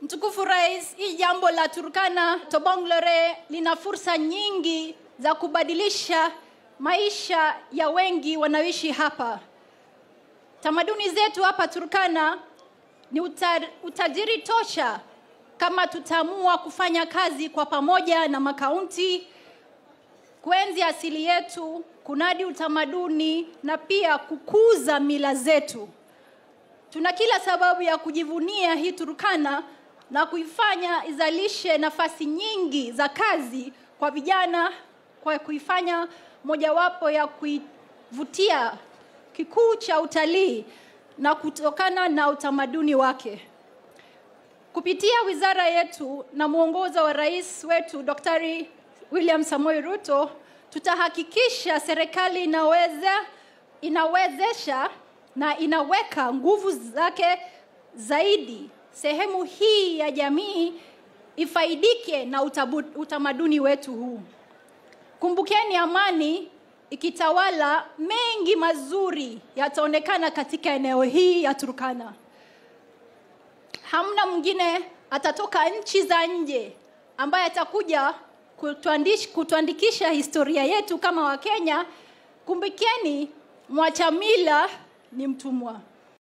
Mtukufu Rais, hii jambo la Turkana Tobonglore lina fursa nyingi za kubadilisha maisha ya wengi wanaoishi hapa. Tamaduni zetu hapa Turkana ni uta, utajiri tosha kama tutaamua kufanya kazi kwa pamoja na makaunti, kuenzi asili yetu, kunadi utamaduni na pia kukuza mila zetu. Tuna kila sababu ya kujivunia hii Turkana na kuifanya izalishe nafasi nyingi za kazi kwa vijana, kwa kuifanya mojawapo ya kuivutia kikuu cha utalii na kutokana na utamaduni wake. Kupitia wizara yetu na mwongozo wa rais wetu Daktari William Samoei Ruto, tutahakikisha serikali inaweza inawezesha na inaweka nguvu zake zaidi sehemu hii ya jamii ifaidike na utabu, utamaduni wetu huu. Kumbukeni, amani ikitawala, mengi mazuri yataonekana katika eneo hii ya Turkana. Hamna mwingine atatoka nchi za nje ambaye atakuja kutuandish, kutuandikisha historia yetu kama Wakenya. Kumbukeni, mwacha mila ni mtumwa.